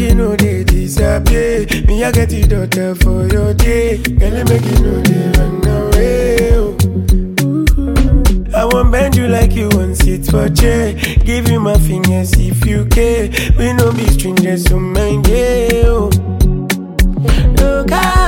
you know they disappear. Me, I get the daughter for your day. Girl, make you know they run away. Oh. I won't bend you like you want sit for chair. Give you my fingers if you care. We no be strangers, so mind yeah. Oh. Look out.